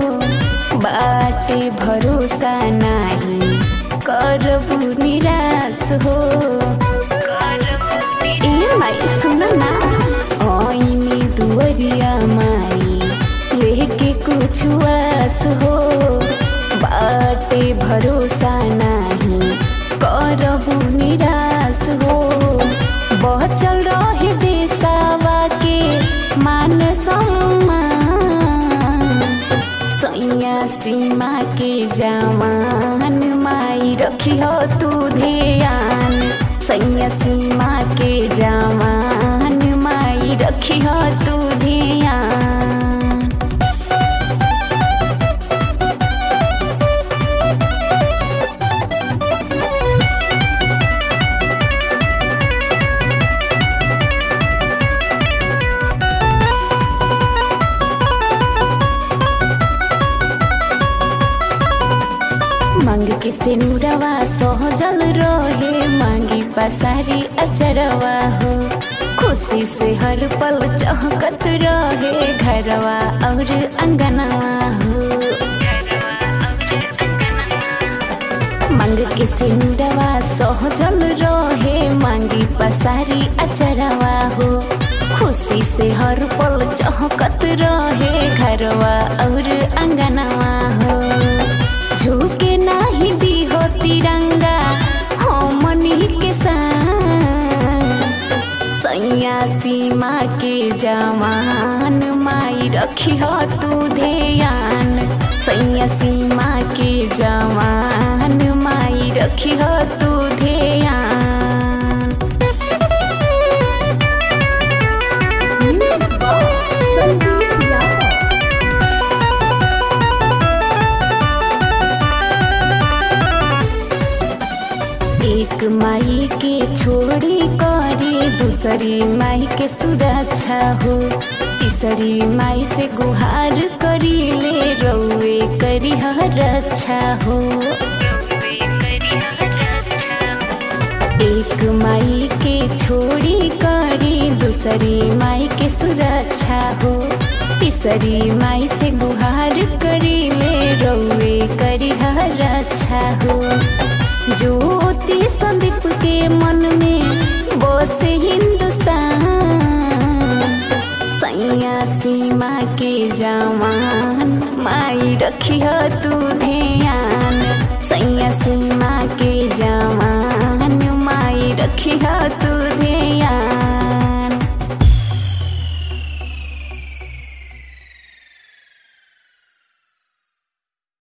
बाटे भरोसा नाही करबू निराश हो ए माई सुन ना ऐनी दुवरिया माई लेके कुछ आस हो बाटे भरोसा नाही करबू निराश हो बचल रहे देशवा के मान सम्मान सैया सीमा के जवान माई रखी हो तू ध्यान सैया सीमा के जवान माई रखी हो तू ध्यान मांग के सिनुरवा सहजल रहे मांगी पसारी अचरवा हो खुशी से हर पल चहकत रहे घरवा और अंगनवा हो मांग के सिनुरवा सहजल रहे मांगी पसारी अचरवा हो खुशी से हर पल चहकत रहे घरवा और अंगनवा हो झुके नाही दी हो तिरंगा हमनी के संग सैया सीमा के जवान माई रखी हो तू ध्यान सैया सीमा के जवान माई रखी हो तू ध्यान संदीप यादव एक माई के छोड़ी करे दूसरी माई के सुरक्षा हो तीसरी माई से गुहार करी ले रउए करी हर रक्षा हो एक माई के छोड़ी करी दूसरी माई के सुरक्षा हो तीसरी माई से गुहार करी ले रउए करी हर रक्षा हो ज्योति संदीप के मन में बसे हिंदुस्तान सैया सीमा के जवान माई रखी हो तू ध्यान सैया सीमा के जवान माई रखी हो तू ध्यान